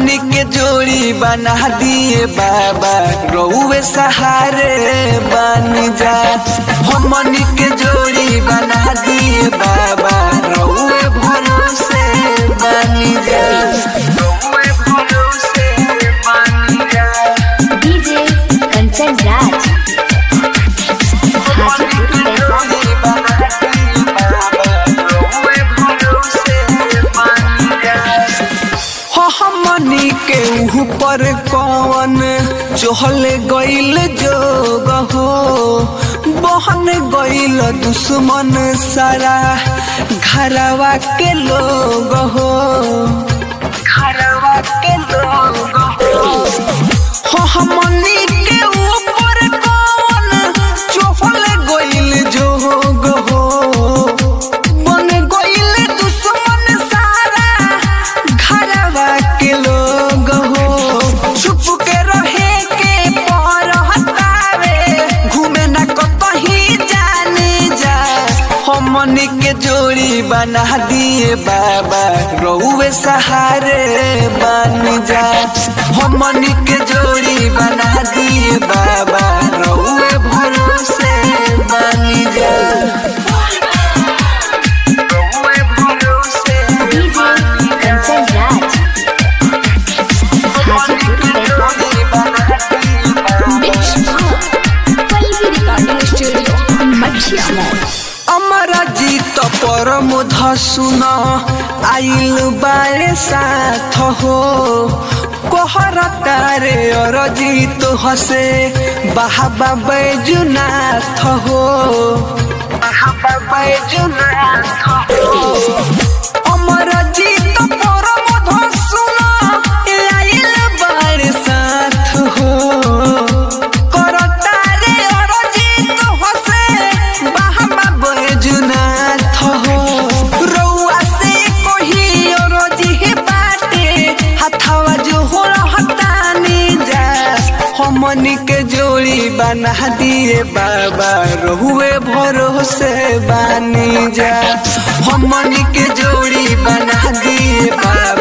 हमनी के जोड़ी बना दिए बाबा रउए सहारे बन जा हमनी के जोड़ी बना दिए बाबा रउए भरोसे बन जा रउए भरोसे बन जा डीजे कंचन राज हाजीपुर वैशाली हमनी के ऊपर कौन चहल गईल जोग हो बहन गईल दुश्मन सारा घरवा के लोग हो घरवा के लोग हो हमनी के ऊपर कौन चहल गईल जोग हो बन गईल दुश्मन सारा घरवा के लोग हो छुप के रहे के पर हतावे घूमे न कतही जाने जा हमनी के जोड़ी बना दिए बाबा रउए सहारे बन जा हमनी के जोड़ी बना दिए बाबा रउए भरोसे बन जा रउए भरोसे DJ Kanchan Raj Hajipur Vaishali Pallavi recording studio मछिया अमरा जीत परम धसुन आइल बारे साथ हो कोहर तारे और जीत हसे बाहबा बैजुनाथ हो बाहबा बैजुनाथ हो अमर जीत परम धसुन आइल बारे साथ हो करतारे अरजित हसे बाहमा बैजुनाथ हो रउआ से कोही अरजी बाटे हथवा जो हो हतानी जा हमनी के जोड़ी बना दिए बाबा रहुए भरोसे बानी जा हमनी के जोड़ी बना दिए बाबा